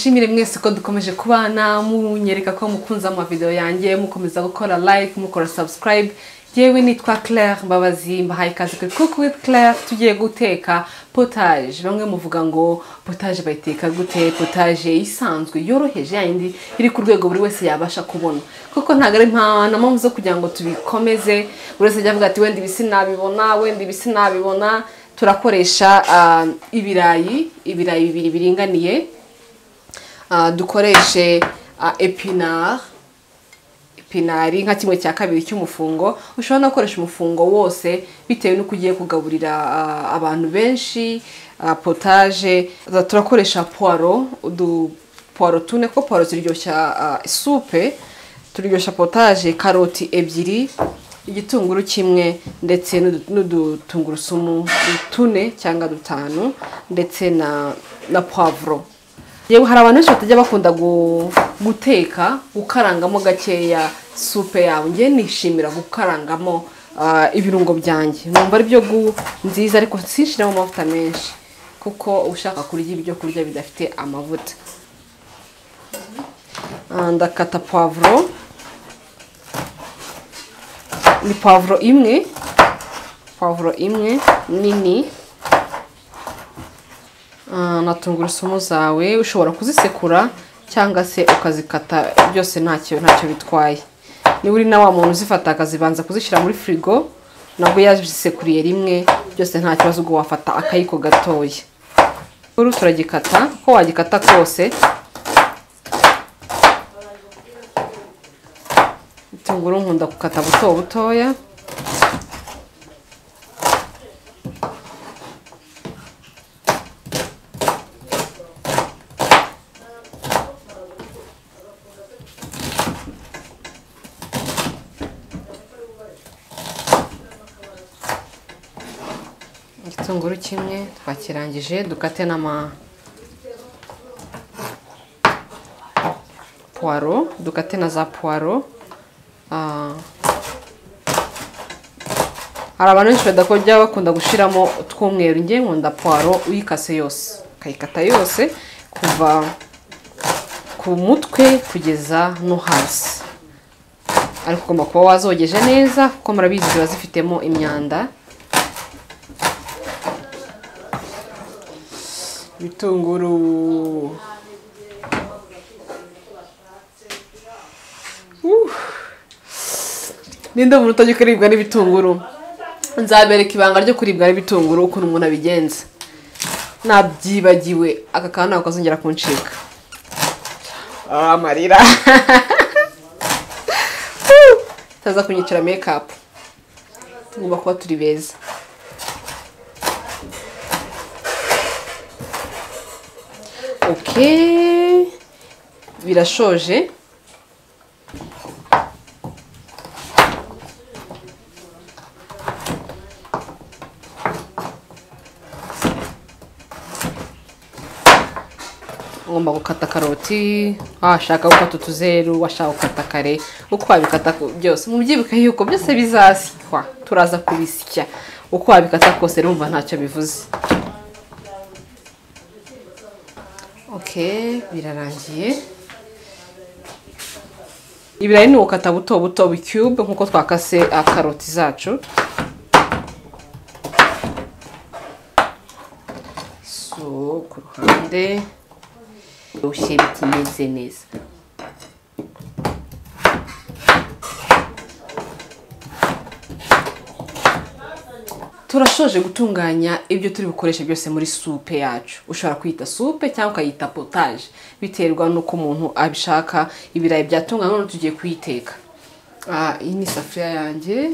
nshimire mwese ko dukomeje kubana munyereka ko mukunze amavidewo yanjye mukomeza gukora like mukora subscribe yewe nitwa claire mbabazi mbahaye ikaze kuri cook with claire tugiye guteka potage bamwe muvuga ngo potage bayiteka gute potage isanzwe yoroheje yayindi iri ku rwego buri wese yabasha kubona kuko ntabwo ari nta mpamvu zo kugira ngo tubikomeze buri wese ajya avuga ati wenda ibi sinabibona wenda ibi sinabibona turakoresha ah, ibirayi ibirayi bibiri biringaniye Ah, dukoreshe ah, epinari pinari nka kimwe cya kabiri cy'umufungo ushobora no gukoresha umufungo wose bitewe n'uko ugiye kugaburira ah, abantu benshi ah, potaje Za- turakoresha puwaro udu puwaro tune kuko puwaro ziryoshya ah, supe turyoshya potaje karoti ebyiri igitunguru kimwe ndetse n'udu- n'udutungurusumu tune cyangwa dutanu ndetse na na puwavuro yewe hari abantu benshi batajya bakunda gu- guteka gukarangamo gakeya supe yawe ngewe nishimira gukarangamo ah, ibirungo byanjye numva ari byo gu- nziza ariko sinshiremo amavuta menshi kuko ushaka kurya ibyo kurya bidafite amavuta Ah, ndakata pavuro ni pavuro imwe pavuro imwe nini Ah, na tungurusumu zawe ushobora kuzisekura cyangwa se ukazikata byose ntacyo ntacyo bitwaye niba uri na wa muntu uzifata akazibanza kuzishyira muri firigo nabwo yazisekuriye rimwe byose nta kibazo ubwo wafata akayiko gatoya uru turagikata uko wagikata kose itunguru nkunda gukata buto butoya igitunguru kimwe twakirangije dukate n'ama puwaro dukate na za puwaro Ah. hari abantu benshi badakojya bakunda gushyiramo utw'umweru nge nkunda puwaro uyikase yose ukayikata yose kuva ku mutwe kugeza no hasi ariko ugomba kuba wazogeje neza kuko murabizi ziba zifitemo imyanda ibitunguru ninde umuntu utajya kuribwa n'ibitunguru nzabereka ibanga ryo kuribwa n'ibitunguru ukuntu umuntu abigenza nabyibagiwe aka kantu ntabwo kazongera kuncika Ah, amarira utaza kunyicira mekapu tugomba kuba turi beza ok birashoje ugomba gukata karoti washaka gukata utuzeru washaka gukata kare uko wabikata ko- byose mu byibuka yuko byose bizasikwa turaza kubisya uko wabikata kose urumva ntacyo bivuze ok birarangiye ibirayi ni ugukata buto buto bicube nk'uko twakase ah, karoti zacu so ku ruhande ushye bitimeze neza turashoje gutunganya ibyo turi bukoreshe byose muri supe yacu ushobora kuyita supe cyangwa ukayita potaje biterwa n'uko umuntu abishaka ibirayi byatunganywa none tugiye kuyiteka Ah, iyi ni isafuriya yanjye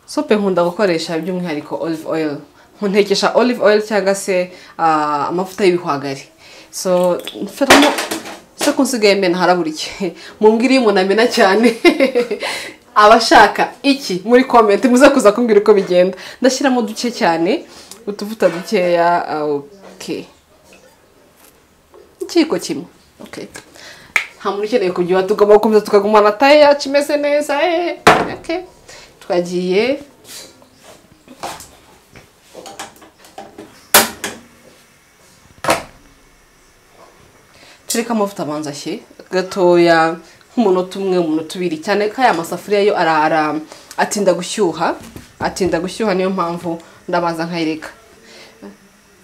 sope nkunda gukoresha by'umwihariko olive oil nkuntekesha olive oil cyangwa se ah, amavuta y'ibihwagari so mfatamo se ko nsigaye mena haraburiye mumbwire iyo umuntu amena cyane abashaka iki muri comment muze kuza kumbwira uko bigenda ndashyiramo duke cyane utuvuta dukeya ah, okay ikiyiko kimwe okay nta muntu ukeneye kujya tugomba gukomeza tukagumana taye yacu imeze neza eh. okay. twagiye ashirika amavuta abanza ashyire gatoya nk'umunota umwe umunota ubiri cyane ko aya masafuriya yo ara- ara- atinda gushyuha atinda gushyuha niyo mpamvu ndabanza nkayireka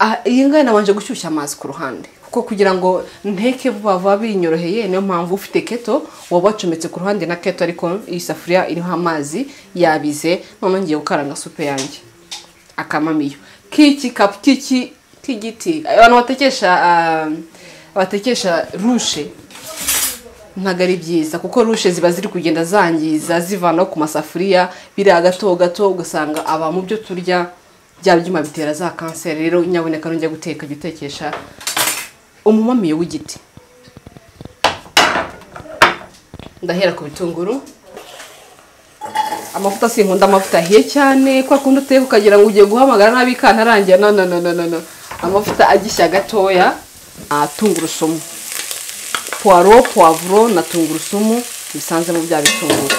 Ah, iyi ngiyi nabanje gushyushya amazi ku ruhande kuko kugira ngo nteke vuba vuba binyoroheye niyo mpamvu ufite keto waba wacometse ku ruhande na keto ariko iyi safuriya iriho amazi yabize noneho ngiye gukaranga supe yanjye akamamiyo k'iki kapu k'iki k'igiti abantu batekesha ah, batekesha rushe ntabwo ari byiza kuko rushe ziba ziri kugenda zangiza zivanaho ku masafuriya biriya gato gato ugasanga aba mu byo turya bya byuma bitera za kanseri rero nyaboneka nujya guteka jya utekesha umumamiyo w'igiti ndahera ku bitunguru amavuta sinkunda amavuta ahiye cyane kwa kundi uteka ukagira ngo ugiye guhamagara n'abikana arangira no no no no no no amavuta agishya gatoya ah, tungurusumu puwaro puwavuro na tungurusumu bisanze mu bya bitunguru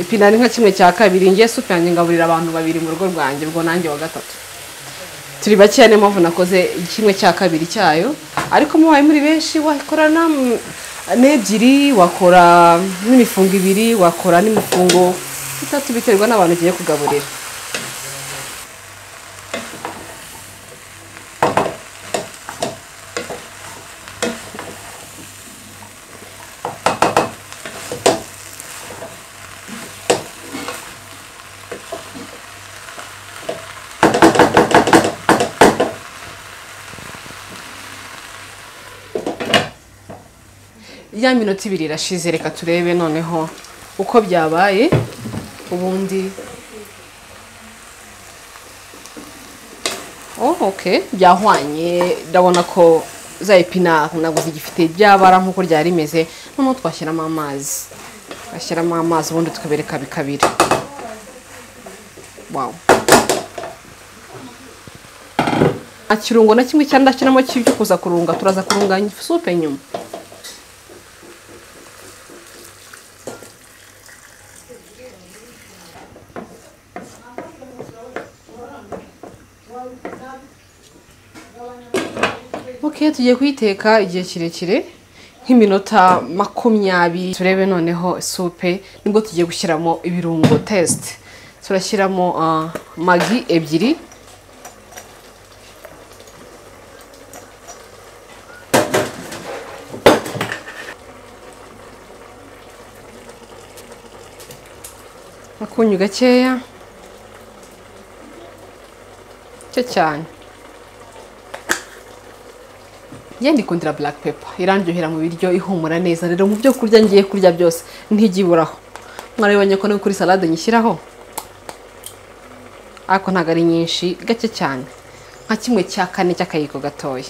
ipinari nka kimwe cya kabiri ngiye supu yanjye ngaburira abantu babiri mu rugo rwanjye ubwo nanjye wa gatatu turi bakeya niyo mpamvu nakoze kimwe cya kabiri cyayo ariko mubaye muri benshi wakorana mm, n'ebyiri wakora n'imifungo ibiri wakora n'imifungo itatu biterwa n'abantu ugiye kugaburira ya minota ibiri irashize reka turebe noneho uko byabaye ubundi oh okay byahwanye ndabona ko za epinari ntabwo zigifite byabara nk'uko ryari rimeze noneho twashyiramo amazi twashyiramo amazi ubundi tukabereka bikabira wow nta kirungo na kimwe cyangwa ndashyiramo cy'ibyo kuza kurunga turaza kurunganya supe nyuma ok tugiye kuyiteka igihe kirekire nk'iminota makumyabiri turebe noneho supe nibwo tugiye gushyiramo ibirungo tesite turashyiramo ah, magi ebyiri akunyu gakeya cyo cyane ngende ikundira black pepper irandyohera mu biryo ihumura neza rero mu byo kurya ngiye kurya byose ntijya iburaho mwarabibonye ko no kuri salade nyishyiraho ariko ntabwo ari nyinshi gake cyane nka kimwe cya kane cy'akayiko gatoya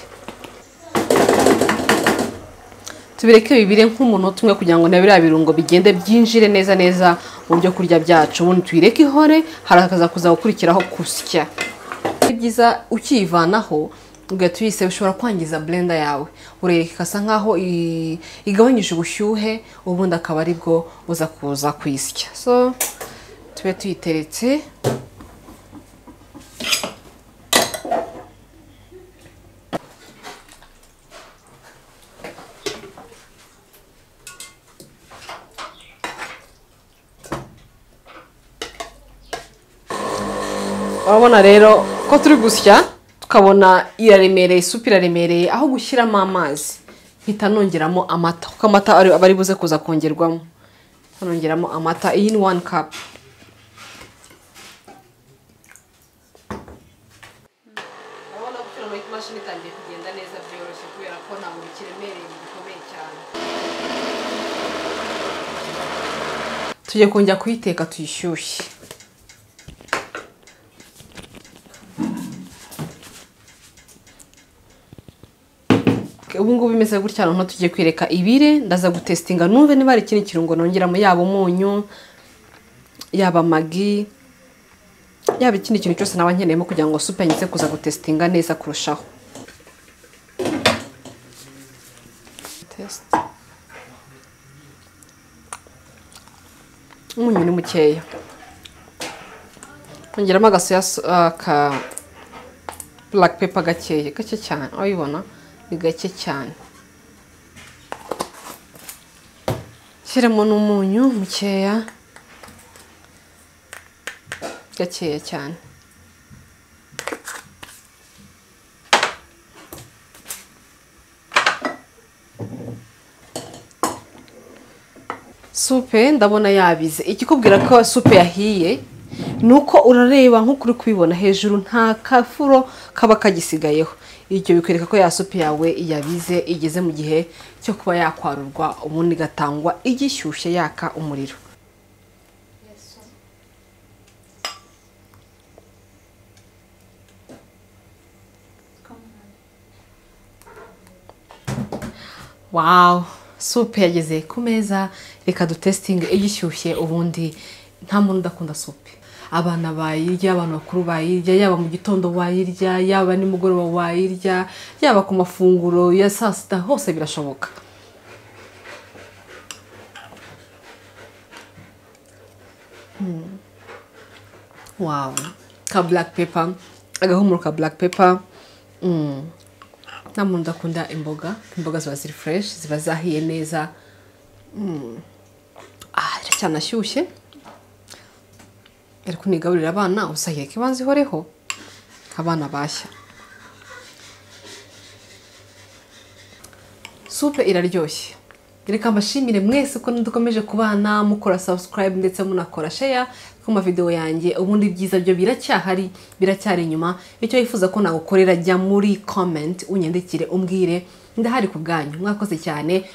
tubireke bibire nk'umunota umwe kugira ngo na biriya birungo bigende byinjire neza neza mu byo kurya byacu ubundi tuyireke ihore harakaza kuza gukurikiraho kusya ni byiza ukiyivanaho ugahita uyiseba ushobora kwangiza blender yawe urereka ikasa nkaho i- igabanyije ubushyuhe ubundi akaba aribwo uza kuza kuyisya so tube tuyiteretse urabona rero ko turi gusya tukabona iraremereye isupu iraremereye aho gushyiramo amazi mpita nongeramo amata kuko amata ari- aba ari buze kuza kongerwamo nongeramo amata iyi ni one cup urabona gushyira muri imashini itangiye kugenda neza byoroshye kubera ko ntabwo bikiremereye bikomeye cyane tugiye kongera kuyiteka tuyishyushye ubu ngubu bimeze gutya noneho tugiye kwereka ibire ndaza gutesitinga numve niba hari ikindi kirungo nongeramo yaba umunyu yaba magi yaba ikindi kintu cyose naba nkeneyemo kugira ngo supe ngize kuza gutesitinga neza kurushaho Test. umunyu ni mukeya kongeramo agasoya so- ah, ka black pepper gakeya gake cyane urabibona ni gake cyane shyiramo n'umunyu mukeya gakeya cyane supe ndabona yabize ikikubwira ko supe yahiye ni uko urareba nk'uko uri kubibona hejuru nta kafuro kaba kagisigayeho ibyo bikwereka ko ya supe yawe yabize igeze mu gihe cyo kuba yakwarurwa ubundi igatangwa igishyushye yaka umuriro wawu supe yageze ku meza reka dutesitinge igishyushye ubundi nta muntu udakunda supe abana bayirya abantu bakuru bayirya yaba mu gitondo wayirya yaba nimugoroba wayirya yaba ku mafunguro ya saa sita hose birashoboka Hmm. wawu ka black paper agahumuro ka black paper Hmm. nta muntu udakunda imboga imboga ziba ziri fureshi ziba zahiye neza Mm. ah iracyanashyushye ariko nigaburira abana usahire ko ibanza ihoreho abana bashya supe iraryoshye reka mbashimire mwese ko dukomeje kubana mukora subscribe ndetse munakora share ku mavidewo yanjye ubundi ibyiza byo biracyahari biracyari inyuma icyo wifuza ko nagukorera jya muri comment unyandikire umbwire ndahari ku bwanyu mwakoze cyane